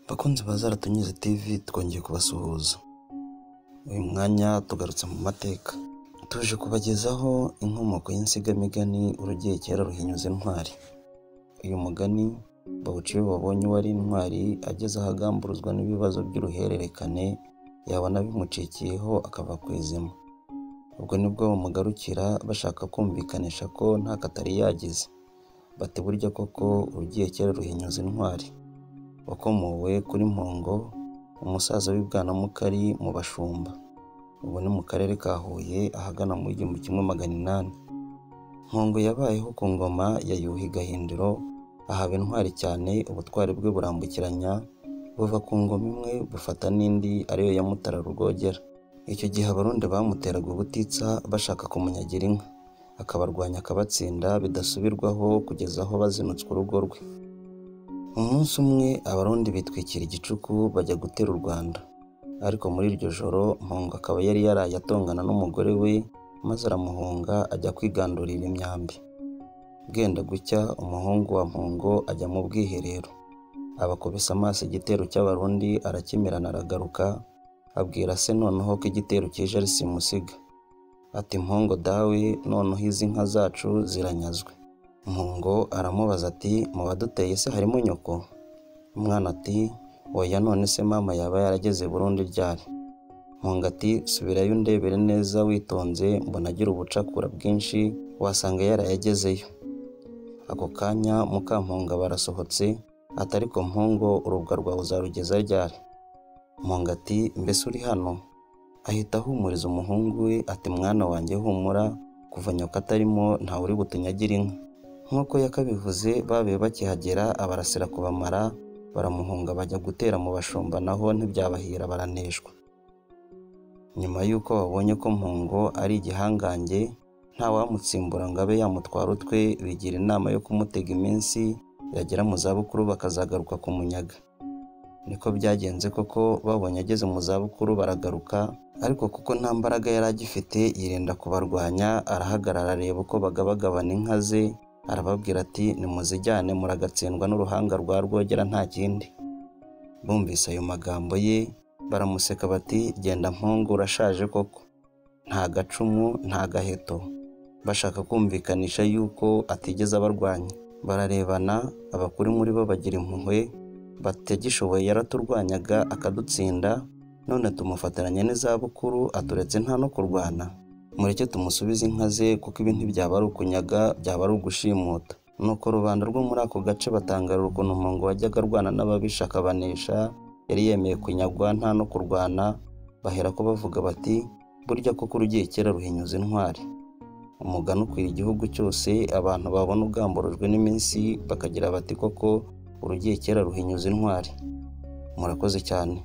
Bakunzi ba Zaratunyuze TV twongeye kubasuhuza. Uyu mwanya tugarutse mu mateka. Tuje kubagezaho inkomoko y'insigamigani urugero kera ruhinyuze intwari. Uyu mugani bawuca iyo babonye uwari intwari ageze ahagamburuzwa n'ibibazo by'uruhererekane yabona bimucikiyeho akava ku izima. Ubwo nibwo bamugarukira bashaka kumvikanisha ko nta katari yagize. Bati burya koko urugiye kera ruhinyuza intwari. Wakomowe kuri Mpongo, umusaza w'i Bwanamukari mu Bashumba. Ubu ni mu karere ka Huye ahagana mu igihumbi kimwe magana inani. Mpongo yabayeho ku ngoma ya Yuhi Gahindiro ahaba intwari cyane ubutwari bwe burambukiranya buva ku ngoma imwe bufata n'indi ariyo ya Mutara Rwogera. Icyo gihe Abarundi bamuteraga ubutitsa bashaka kumunyagira inka, akabarwanya akabatsinda bidasubirwaho kugeza aho bazinutswe urugo rwe. Umunsi umwe Abarundi bitwikira igicuku bajya gutera u Rwanda, ariko muri iryo joro Mpongo akaba yari yaraye atongana n'umugore we maze aramuhunga ajya kwigandurira imyambi. Bwenda gucya umuhungu wa Mpongo ajya mu bwiherero, abakubise amaso igitero cy'Abarundi arakimirana aragaruka, abwira se noneho ko igitero kije ari simusiga. Ati Mpongo dawe noneho izi nka zacu ziranyazwe. Mpongo aramubaza ati mu baduteye se harimo nyoko? Umwana ati oya none se mama yaba yarageze i Burundi ryari? Mpongo ati subirayo undebere neza witonze mbona agira ubucakura bwinshi wasanga yarayagezeyo. Ako kanya Mukamponga barasohotse ati ariko Mpongo urubwa rwawe uzarugeza ryari? Mpongo ati mbese uri hano? Ahita ahumuriza umuhungu we ati mwana wanjye humura kuva nyoka atarimo ntawe uri butunyagire inka. Nk'uko yakabivuze babe bakihagera abarasira kubamara baramuhunga bajya gutera mu bashumba naho ntibyabahira baraneshwa. Nyuma y'uko babonye ko Mpongo ari igihangange ntawamutsimbura ngo abe yamutwara utwe bigira inama yo kumutega iminsi yagera mu zabukuru bakazagaruka kumunyaga. Niko byagenze koko babonye ageze mu zabukuru baragaruka ariko kuko nta mbaraga yari agifite yirinda kubarwanya arahagarara areba uko bagabagabana inka ze arababwira ati nimuzijyane muragatsindwa n'uruhanga rwa Rwogera nta kindi. Bumvise ayo magambo ye baramuseka bati genda Mpongo urashaje koko. Nta gacumu nta gaheto. Bashaka kumvikanisha yuko atigeze abarwanya. Bararebana abakuru muri bo bagira impuhwe batagishoboye yaraturwanyaga akadutsinda none tumufataranye n'izabukuru aturetse nta no kurwana mureke tumusubize inka ze kuko ibi ntibyaba ari ukunyaga byaba ari ugushimuta nuko rubanda rwo muri ako gace batangarira ukuntu Mpongo wajyaga arwana n'ababisha akabanesha yari yemeye kunyagwa nta no kurwana baherako bavuga bati burya koko urugiye kera ruhinyuza intwari umugani ukwira igihugu cyose abantu babona ugamburujwe n'iminsi bakagira bati koko urugiye kera ruhinyuza intwari murakoze cyane